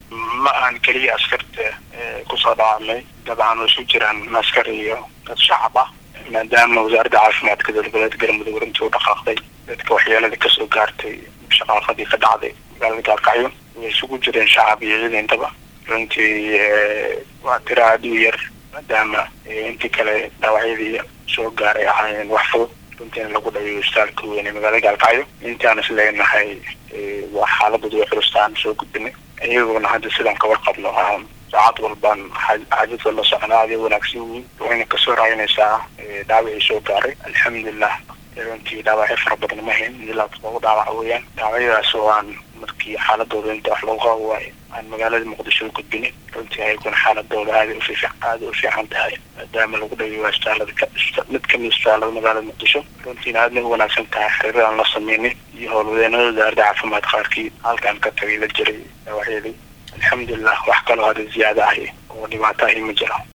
ma aan keliya askarta kusoo dhawaamay dabcan isu jiraan askar iyo dad shacab ah maadaama wasaaradda caafimaadka dowlgoboleed galmudug runtii u dhaqaaqday dadka waxyeelada kasoo gaartay shaqaaqadii ka dhacday magaalada gaalkacyo way isugu jireen shacab iyo ciidintaba runtii waa tiro aada u yar maadaama intii kale dhaawacyadii soo gaaray ahaayeen wax fudud runtiina lagu dhaweeyo istaalka weyn ee magaalada gaalkacyo intaan is leenahay waa xaaladooda way xulustaan soo gudbinay iyaguna hadda sidaan ka warqabno saacad walbaan xaajadooda la soconaa aday wanaagsan yihiin wayna kasoo raayinaysaa dhaawacii soo gaaray alxamdulilah runtii dhaawacyo fara badan ma hayn ilaa todoba dhaawac weeyaan dhaawacyadaas oo aan markii xaaladooda inta wax lagu qabo waayo aan magaalada muqdisho u gudbinin runtii ayaguna xaaladooda aada ufi aada u fiican tahay maadaama lagu dhaweeyo istaalada mid kamid istaalada magaalada muqdisho runtiina aadna u wanaagsan tahay xiriir aan la sameynay iyo howlwadeenada wasaaradda caafimaad qaarkii halkaan ka tagay la jiray dhaawacyadii alxamdulilah wax kaloo hada ziyaada ahi oo dhibaato ahi ma jiro